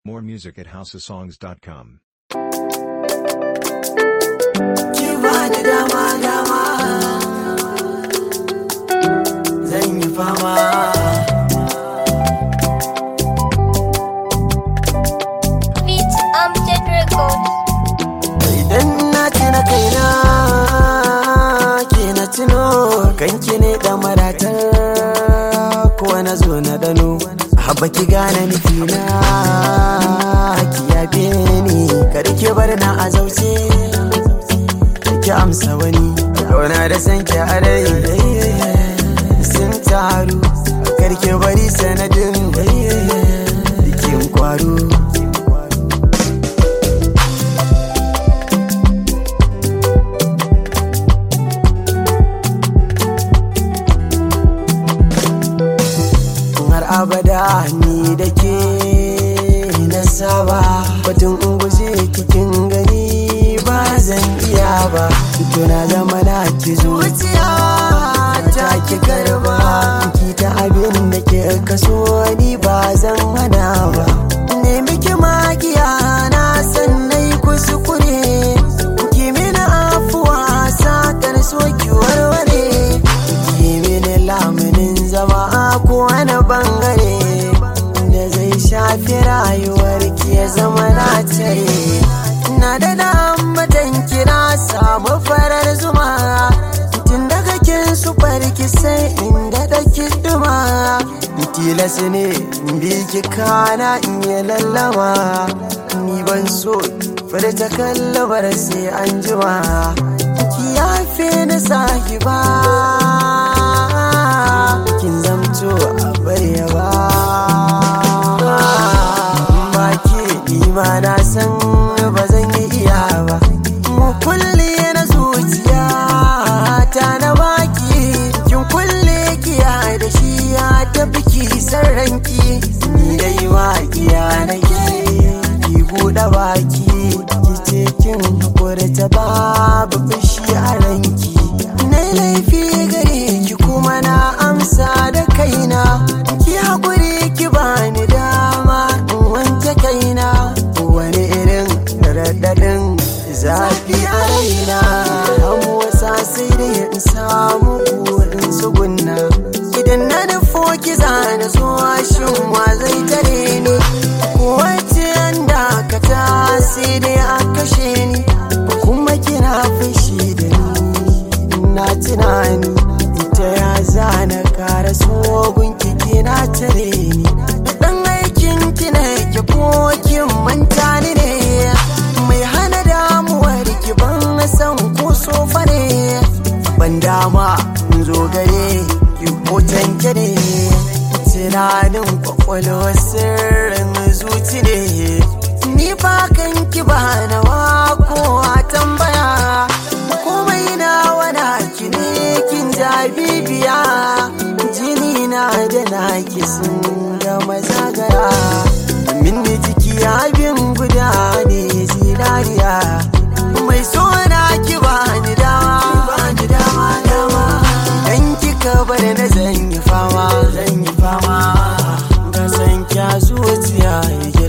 More music at houseofsongs.com. ki bani dama dama zan yi fama Beats Amjad Records. idan na tuna kaina ke na tuno kanki ne da maratar ko na zo na dano haba ki gane nufina ki yabe ni kar ki bar na a zauce ki amsa wani kauna da san ki a rai sun taru kar ki bari sanadin bikin kwaro har abada ni da ke na saba batun in guje kikin gani ba zan iya ba tuna zama na ki zuciya ta ki karba ki ta abin da ke kaso ni ba zan hana ba nemi ki magiya na san nai kuskure ki mini afuwa satar so ki warware ki mini lamunin zama ko wani bangare da zai shafi rayuwar ki ya zama na tare na da dambatan kira samu farar zuma tun daga kin su farki sai inda da duma tilas ne in bi ki kana in yi lallama ni ban so furta kallabar sai an jima ki yafe ni sahiba kin zamto a barewa ba ke ima na san ba zan yi iya ba mu kulle na zuciya ta na baki kin kulle kiya da shi ya tafi ki san ranki ni dai ma iya nake ki buɗe baki ki ce kin hakuri ta babu fushi a ranki na laifi gare ki kuma na amsa da kaina ki haƙuri ki bani dama in wanke kaina wani irin raɗaɗin zafi a raina hamu wasa sai dai in samu in tsugunna idan na nufo ki zana zuwa shin wa zai tare ni kowace an dakata sai dai a kashe ni kuma kina fushi da ni na tunani ita ya zana kara sogun kiki na tare ni dan aikin ki ne ki ko kin manta ni ne mai hana damuwar ki ban san ko sofa ne ban dama in zo gare ki hoton ki ne tunanin kwakwalwar sirrin zuci ne ni fa kan ki ba na ko a tambaya komai na wana ki ne kin ja bibiya jini na da naki sun gama zagaya min ni jiki abin guda ne zinariya mai so na ki ba ni dama ba ni dama dama idan kika bar na zan yi fama zan yi fama ga san kya zuciya yake